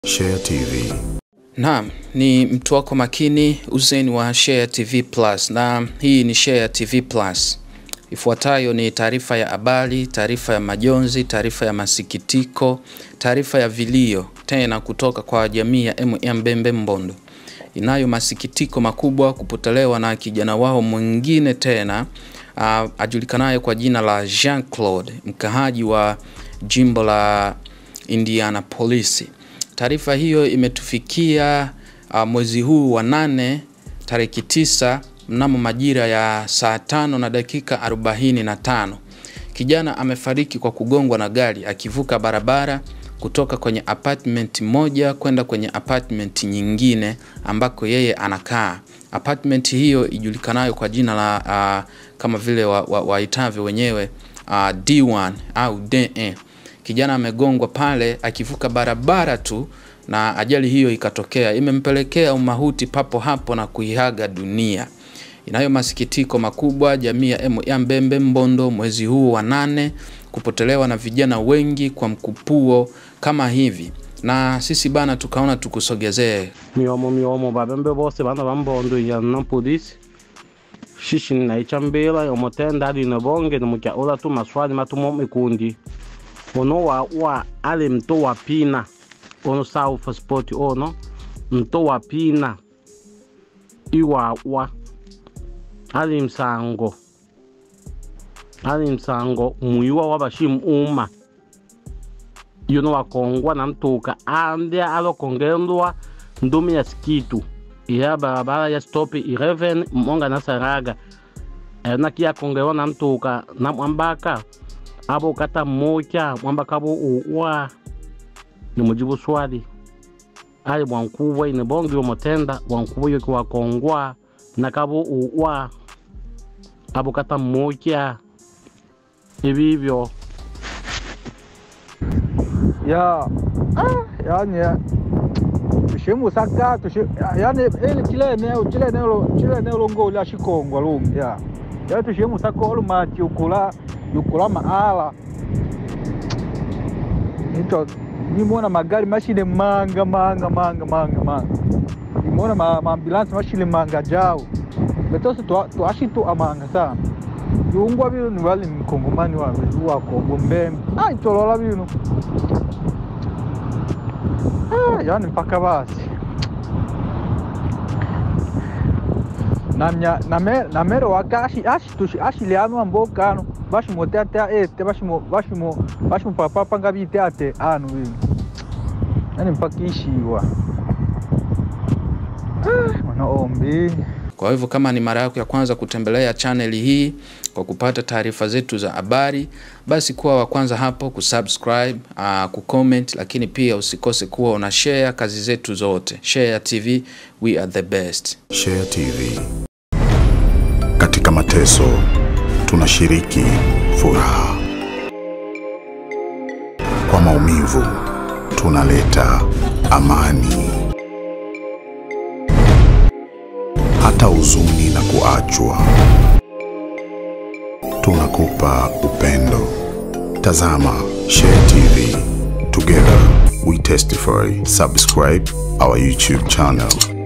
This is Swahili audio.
Share TV. Naam, ni mtu wako makini Hussein wa Share TV Plus, na hii ni Share TV Plus. Ifuatayo ni taarifa ya habari, taarifa ya majonzi, taarifa ya masikitiko, taarifa ya vilio tena kutoka kwa jamii ya MM Bembe Mbondo. Inayo masikitiko makubwa kupotelewa na kijana wao mwingine tena uh, ajulikanaye kwa jina la Jean Claude, mkahaji wa jimbo la Indianapolis. Taarifa hiyo imetufikia uh, mwezi huu wa nane tariki tisa mnamo majira ya saa tano na dakika arobaini na tano. Kijana amefariki kwa kugongwa na gari akivuka barabara kutoka kwenye apartment moja kwenda kwenye apartment nyingine ambako yeye anakaa. Apartment hiyo ijulikanayo kwa jina la uh, kama vile waitavyo wa, wa wenyewe uh, D1 au DE. Kijana amegongwa pale akivuka barabara tu na ajali hiyo ikatokea, imempelekea umahuti papo hapo na kuihaga dunia. Inayo masikitiko makubwa jamii ya Mbembe Mbondo mwezi huu wa nane kupotelewa na vijana wengi kwa mkupuo kama hivi, na sisi bana tukaona tukusogezee miomo miomo babembe bose bana bambondo yana polisi shishi naichambila omotenda ali nebonge nemukya ula tu maswali matumo mikundi ono wa wa ali mto wa pina ono south sport ono mto wa pina iwa wa ali msango ali msango mwiwa wabashimu uma yuno wakongwa na mtuka ande alokongendwa ndumi ya skitu iya barabara ya stop 11 monga na saraga enaki yakongewa na mtuka na mwambaka abo kata moja mwambaka abo uwa ni mujibu swali ali bwankubwa ine bongi omotenda bwankubwa yoki wakongwa nakabo uwa abo kata moja ibibyo ya ah, yani tushimusaka tushi yani ili chile eneo chile eneo chile eneo longo la shikongwa lungi ya ya tushimusaka olumati ukula yukula maala nito nimona magari mashine manga manga manga manga manga nimona ma, maambulansi mashine manga jao betose twashi tu amanga sana yungwa bino ni wali mkongomani wa wakongo mbembe ah itolola bino ah yani mpaka basi namya name namero wakashi ashi tushi ashi liano amboka ano bashi mote ate ete bashi mo bashi mo bashi mo papa panga bite ate ano bino yani mpaka ishiwa ah mwana ombi Kwa hivyo kama ni mara yako ya kwanza kutembelea chaneli hii kwa kupata taarifa zetu za habari, basi kuwa wa kwanza hapo kusubscribe, uh, kucomment, lakini pia usikose kuwa una share kazi zetu zote. Share TV, we are the best. Share TV. Katika mateso tunashiriki furaha, kwa maumivu tunaleta amani. hata huzuni na kuachwa, tunakupa upendo. Tazama Share TV. Together we testify. Subscribe our YouTube channel.